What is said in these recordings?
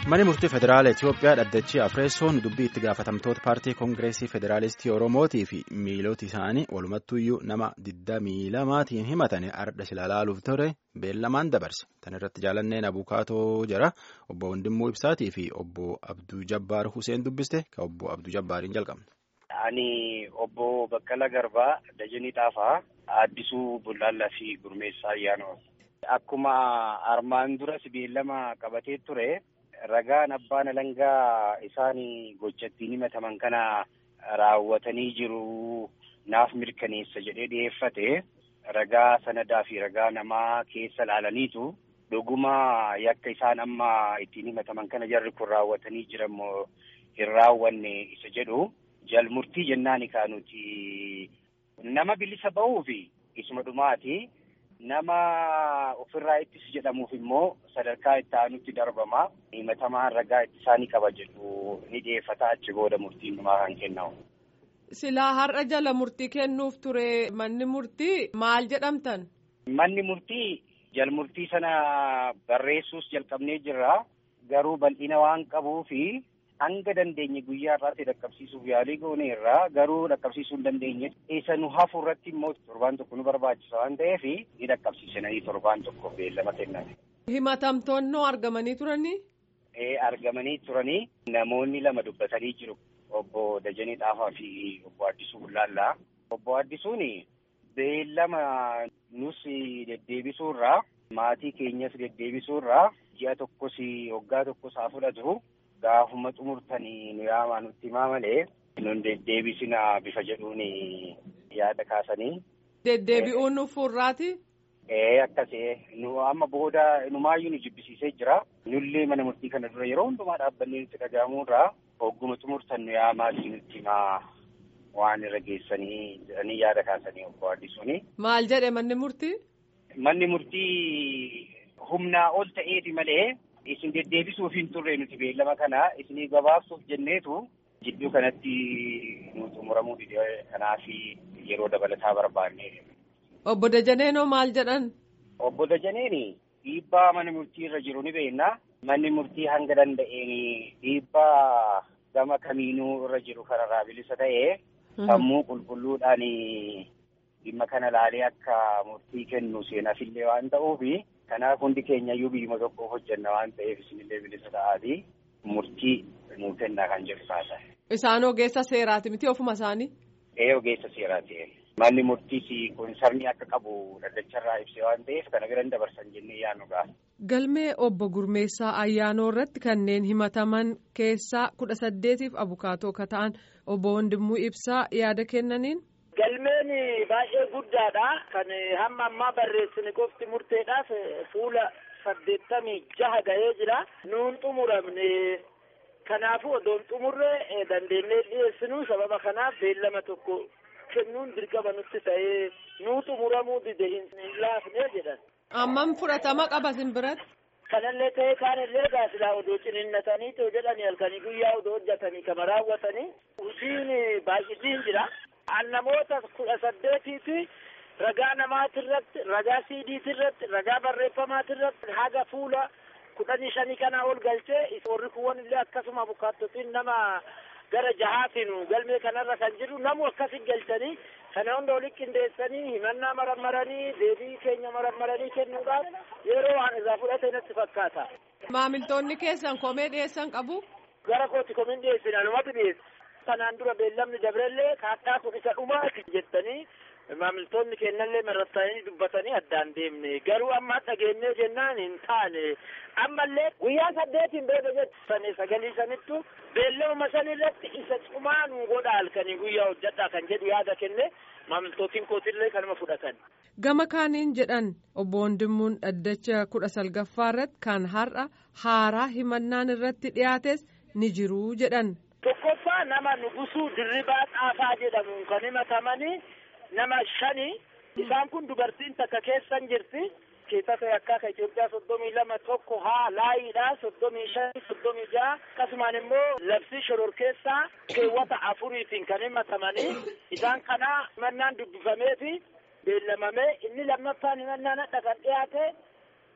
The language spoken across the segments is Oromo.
Manni murtii federaala Itoophiyaa dhaddachi Afreessoon dubbii itti gaafatamtoota paartii koongireesii federaalistii Oromootii fi miilota isaanii walumattuyyuu nama 22maatiin himatanii arda silaalaaluuf ture beellamaan dabarse. Tan irratti jaalanneen abukaatoo jira obbo Wandimmuu Ibsaatii fi obbo Abduu Jabbaar Huseen dubbiste ka obbo Abduu Jabbaariin jalqabne. Ani obbo Baqqala Garbaa Dajanii Xaafaa Addisuu Bullaallaa fi Gurmeessaa Ayyaanoo. Akkuma armaan duras beellama qabatee ture. Ragaan abbaan alangaa isaan gochattiin himataman kana raawwatanii jiru naaf mirkaneessa jedhee dhiyeeffate ragaa sanadaa fi ragaa namaa keessa laalaniitu dhuguma yakka isaan amma ittiin himataman kana jarri kun raawwatanii jiranmoo hin raawwanne isa jedhu jalmurtii jennaani kaanuti nama bilisa ba'uufi isuma dhumaati. Nama ofirraa ittisu jedhamuuf immoo sadarkaa itti aanutti darbama. Himatamaan ragaa ittisaanii qaba jedhu ni dhiyeeffata achi booda murtiin dhumaa kan kennamu. Silaa har'a jala murtii kennuuf ture manni murtii maal jedhamtan? Manni murtii jalmurtii sana barreessuus jalqabnee jirra. Garuu bal'ina waan qabuufi hanga dandeenye guyyaa irraatti dhaqqabsiisuuf yaalii goone irraa garuu dhaqqabsiisuu hin dandeenye. Isa nu hafu irratti immoo torbaan tokko nu barbaachisa waan ta'eef ni dhaqqabsiisanii torbaan tokko beellama kennan. Himatamtoonnoo argamanii turanii? Ee argamanii turanii namoonni lama dubbatanii jiru. Obbo Dajanee Xaafaa fi obbo Addisuu Bullaallaa. Obbo Addisuun beellama nus deddeebisuu irraa maatii keenyas deddeebisuu irraa ji'a tokkos waggaa tokkos haa fudhatu. Gaafuma xumurtanii nu yaamaa nutti himaa malee nun deddeebisina bifa jedhuun yaada kaasanii. Deddeebi'uun nu fuurraati? Ee akkasii nu amma booda numaayyuu nu jibbisiisee jira. Nullee mana murtii kana dura yeroo hundumaa dhaabbannee nutti dhaga'amuu irraa hogguma xumurtan nu yaamaa nutti himaa waan irra geessanii jedhanii yaada kaasanii obbo Addisuuni. Maal jedhe manni murtii? Manni murtii humnaa ol ta'eeti malee. Isin deddeebisuuf hin turre nuti beellama kana isinii gabaabsuuf jenneetu jidduu kanatti nu xumuramuu dide kanaaf yeroo dabalataa barbaanne. Obbo Dajaneenoo maal jedhan? Obbo Dajaneen dhiibbaa mana murtii irra jiru ni beekna. Manni murtii hanga danda'een dhiibbaa gama kamiinuu irra jiru kanarraa bilisa ta'ee sammuu qulqulluudhaan dhimma kana laalee akka murtii kennu seenaafillee waan ta'uufi. Kanaaf hundi keenya iyyuu biyyuma tokkoof hojjenna waan ta'eef isinillee bilisa ta'aatii murtii nuu kennaa kan jedhu taasisan. Isaan ogeessa seeraati miti ofuma isaanii? Ee ogeessa seeraati. Manni murtiis kun sabni akka qabu daddacharraa ibsee waan ta'eef kana bira dabarsan jennee yaadnu ga'a. Galmee obbo Gurmeessaa Ayyaanoo irratti kanneen himataman keessaa kudha saddeetiif abukaatoo akka ta'an obbo Wandimmuu Ibsaa yaada kennaniin. Galmeen baay'ee guddaadha. Kan hamma ammaa barreessine qofti murteedhaaf fuula saddeettamii jaha ga'ee jira. Nuun xumuramne kanaafuu odoon xumurre dandeenyee dhiyeessinu sababa kanaaf beellama tokko kennuun dirqama nutti ta'ee nuu xumuramuu dide hin laafne jedhan. Ammam fudhatama qaba sin biratti? Kanallee ta'ee kaanillee gaasilaa odoo ciniinnatanii too jedhanii halkanii guyyaa odoo hojjetanii kama raawwatanii hojiin baay'isiin jira. An namoota kudha saddeetiiti ragaa namaatirratti ragaa siidiitirratti ragaa barreeffamaatirratti haga fuula kudhanii shanii kanaa ol galchee warri kuwwan illee akkasuma abukaattotiin nama gara jahaatiin galmee kanarra kan jiru namu akkasin galchanii kana hunda oli qindeessanii himannaa marammaranii deebii keenya marammaranii kennuudhaaf yeroo waan irraa fudhate natti fakkaata. Maamiltoonni keessan komee dhiyeessan qabu? Gara kooti komiin dhiyeessin anumatu dhiyeessa. Kanaan dura beellamni dabrellee kaadhaa kun isa dhumaati jettanii maamiltoonni kennallee marrattanii dubbatanii addaan deemne garuu amma dhageenyee jennaan hin taane ammallee guyyaa saddeetiin booda jettanii sagalii sanittu beellama san irratti isa cumaa nu godha halkanii guyyaa hojjedhaa kan jedhu yaada kenne maamiltootiin kootillee kanuma fudhatan. Gama kaaniin jedhan obbo Wandimmuun dhaddacha kudha salgaffaa irratti kan har'a haaraa himannaan irratti dhiyaates ni jiru jedhan. Tokkoffaa nama nugusuu dirribaa xaafaa jedhamuun kan himatamanii nama shani isaan kun dubartiin takka keessan jirti keessatti akka Itoophiyaa soddomii lama tokko haa laayiidha soddomii shan soddomii jaha akkasumaan immoo labsii shororkeessaa keewwata afuriitiin kan himatamanii isaan kana himannaan dubbifameefi beellamamee inni lammaffaan himannaan hadha kan dhiyaate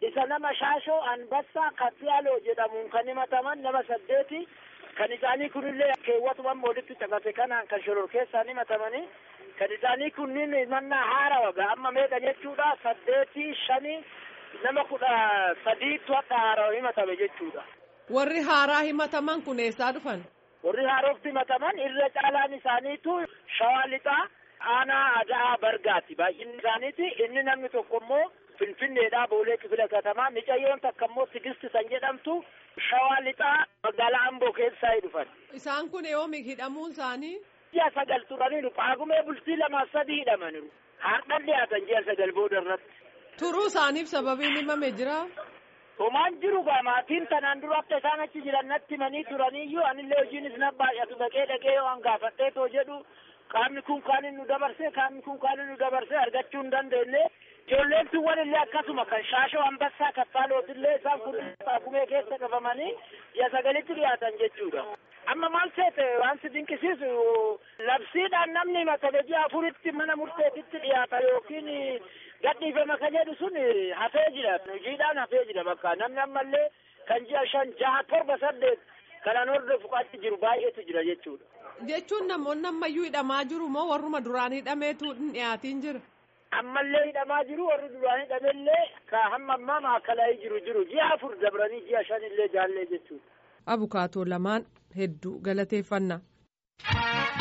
isa nama shaashoo anbassaa kaffiyaaloo jedhamuun kan himataman nama saddeeti kan isaanii kunillee keewwatuman walitti caqase kanaan kan shororkeessaan himatamanii kan isaanii kunniin himannaa haarawa amma meeqa jechuudha saddeetii shanii nama kudha sadiitu akka haarawa himatame jechuudha. Warri haaraa himataman kun eessaa dhufan? Warri haarofti himataman irra caalaan isaaniitu shawaa lixaa aanaa adaa bargaati baay'inni isaaniiti inni namni tokko immoo finfinneedhaa boolee kifila katamaa micayyoon takka immoo tigisti san jedhamtu shawaa lixaa magaalaa amboo keessaa dhufan. Isaan kun yoomi hidhamuun isaanii? Ji'a sagal turaniiru paagumee bultii lamaaf sadii hidhamaniiru. Har'an dhiyaatan ji'a sagal booda irratti. Turuu isaaniif sababiin himame jira? Homaan jiru gaa maatiin tanaan dura akka isaan achi jiran natti himanii turaniiyyuu anillee hojiinis na baay'atu dhaqee dhaqee yoo hangaafadhee too jedhu qaamni kun kaan nu dabarse qaamni kun kaan nu dabarse argachuu hin dandeenye ijoolleen tuwwan illee akkasuma kan shaashoo ambassaa kaffaalootillee isaan kun paagumee keessa qabamanii ji'a sagalitti dhiyaatan jechuudha. amma maal seete waan si dinqisiisu labsiidhaan namni himatame ji'a afuritti mana murteetitti dhiyaata yookiin gadhiifama ka jedhu sun hafee jira hojiidhaan hafee jira bakka namni ammallee kan ji'a shan jaha torba saddeet kanan hordofu qaatti jiru baay'eetu jira jechuudha. Jechuun namoonni ammayyuu hidhamaa jiru moo warruma duraan hidhameetu hin dhiyaatiin jira? Ammallee hidhamaa jiru warri duraan hidhamellee ka hamma ammaa maakalaa'ii jiru jiru ji'a afur dabranii ji'a shan illee jaallee jechuudha. Abukaatoo lamaan hedduu galateeffannaa.